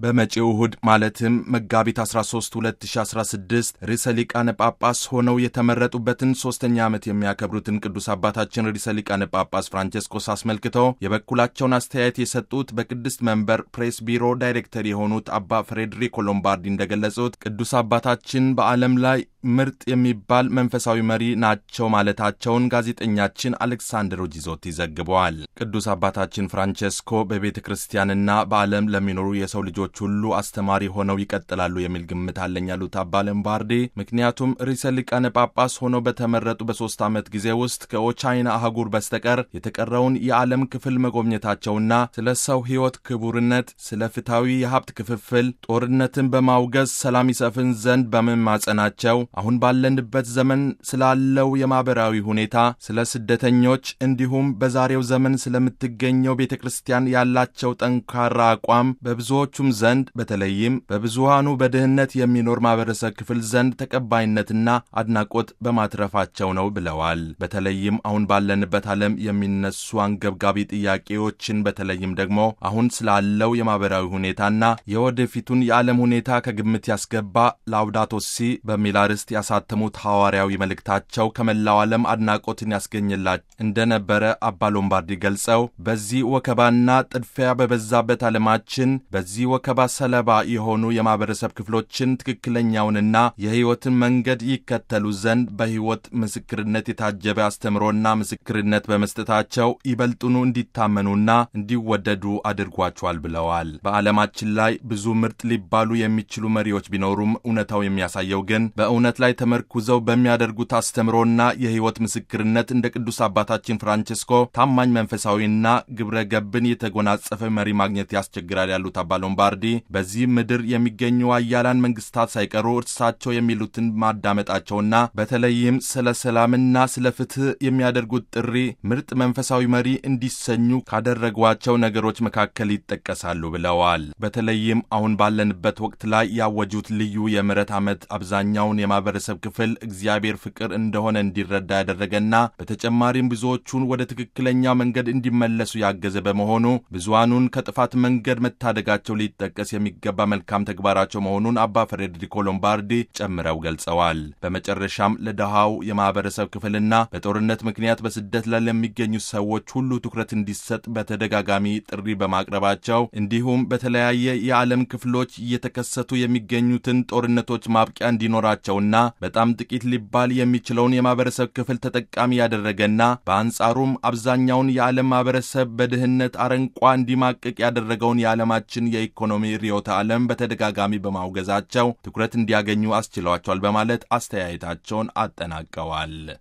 በመጪው እሁድ ማለትም መጋቢት 13 2016 ርዕሰ ሊቃነ ጳጳስ ሆነው የተመረጡበትን ሦስተኛ ዓመት የሚያከብሩትን ቅዱስ አባታችን ርዕሰ ሊቃነ ጳጳስ ፍራንቼስኮስ አስመልክተው የበኩላቸውን አስተያየት የሰጡት በቅድስት መንበር ፕሬስ ቢሮ ዳይሬክተር የሆኑት አባ ፍሬድሪኮ ሎምባርዲ እንደገለጹት ቅዱስ አባታችን በዓለም ላይ ምርጥ የሚባል መንፈሳዊ መሪ ናቸው ማለታቸውን ጋዜጠኛችን አሌክሳንድሮ ጂዞቲ ዘግበዋል። ቅዱስ አባታችን ፍራንቼስኮ በቤተ ክርስቲያንና በዓለም ለሚኖሩ የሰው ልጆች ሁሉ አስተማሪ ሆነው ይቀጥላሉ የሚል ግምት አለኝ ያሉት አባ ሎምባርዲ ምክንያቱም ርዕሰ ሊቃነ ጳጳስ ሆነው በተመረጡ በሦስት ዓመት ጊዜ ውስጥ ከኦቻይና አህጉር በስተቀር የተቀረውን የዓለም ክፍል መጎብኘታቸውና ስለ ሰው ሕይወት ክቡርነት፣ ስለ ፍትሐዊ የሀብት ክፍፍል፣ ጦርነትን በማውገዝ ሰላም ይሰፍን ዘንድ በመማጸናቸው አሁን ባለንበት ዘመን ስላለው የማኅበራዊ ሁኔታ፣ ስለ ስደተኞች እንዲሁም በዛሬው ዘመን ስለምትገኘው ቤተ ክርስቲያን ያላቸው ጠንካራ አቋም በብዙዎቹም ዘንድ በተለይም በብዙሃኑ በድህነት የሚኖር ማኅበረሰብ ክፍል ዘንድ ተቀባይነትና አድናቆት በማትረፋቸው ነው ብለዋል። በተለይም አሁን ባለንበት ዓለም የሚነሱ አንገብጋቢ ጥያቄዎችን በተለይም ደግሞ አሁን ስላለው የማኅበራዊ ሁኔታና የወደፊቱን የዓለም ሁኔታ ከግምት ያስገባ ላውዳቶ ሲ በሚል አርዕስት ያሳተሙት ሐዋርያዊ መልእክታቸው ከመላው ዓለም አድናቆትን ያስገኝላቸው እንደነበረ አባ ሎምባርዲ ገልጸው በዚህ ወከባና ጥድፊያ በበዛበት ዓለማችን በዚህ ወከባ ሰለባ የሆኑ የማኅበረሰብ ክፍሎችን ትክክለኛውንና የሕይወትን መንገድ ይከተሉ ዘንድ በሕይወት ምስክርነት የታጀበ አስተምሮና ምስክርነት በመስጠታቸው ይበልጡኑ እንዲታመኑና እንዲወደዱ አድርጓቸዋል ብለዋል። በዓለማችን ላይ ብዙ ምርጥ ሊባሉ የሚችሉ መሪዎች ቢኖሩም እውነታው የሚያሳየው ግን በእውነት ላይ ተመርኩዘው በሚያደርጉት አስተምሮና የሕይወት ምስክርነት እንደ ቅዱስ አባታችን ፍራንቼስኮ ታማኝ መንፈሳዊና ግብረ ገብን የተጎናጸፈ መሪ ማግኘት ያስቸግራል ያሉት አባ ሎምባርዲ በዚህ ምድር የሚገኙ አያላን መንግስታት ሳይቀሩ እርሳቸው የሚሉትን ማዳመጣቸውና በተለይም ስለ ሰላምና ስለ ፍትህ የሚያደርጉት ጥሪ ምርጥ መንፈሳዊ መሪ እንዲሰኙ ካደረጓቸው ነገሮች መካከል ይጠቀሳሉ ብለዋል። በተለይም አሁን ባለንበት ወቅት ላይ ያወጁት ልዩ የምሕረት ዓመት አብዛኛውን የማህበረሰብ ክፍል እግዚአብሔር ፍቅር እንደሆነ እንዲረዳ ያደረገና በተጨማሪም ብዙዎቹን ወደ ትክክለኛው መንገድ እንዲመለሱ ያገዘ በመሆኑ ብዙሃኑን ከጥፋት መንገድ መታደጋቸው ሊጠቀስ የሚገባ መልካም ተግባራቸው መሆኑን አባ ፍሬድሪኮ ሎምባርዲ ጨምረው ገልጸዋል። በመጨረሻም ለድሃው የማህበረሰብ ክፍልና በጦርነት ምክንያት በስደት ላይ ለሚገኙ ሰዎች ሁሉ ትኩረት እንዲሰጥ በተደጋጋሚ ጥሪ በማቅረባቸው እንዲሁም በተለያየ የዓለም ክፍሎች እየተከሰቱ የሚገኙትን ጦርነቶች ማብቂያ እንዲኖራቸውና በጣም ጥቂት ሊባል የሚችለውን የማህበረሰብ ክፍል ተጠቃሚ ያደረገና በአንጻሩም አብዛኛውን የዓለም ማህበረሰብ በድህነት አረንቋ እንዲማቅቅ ያደረገውን የዓለማችን የኢኮኖሚ ርዕዮተ ዓለም በተደጋጋሚ በማውገዛቸው ትኩረት እንዲያገኙ አስችሏቸዋል በማለት አስተያየታቸውን አጠናቀዋል።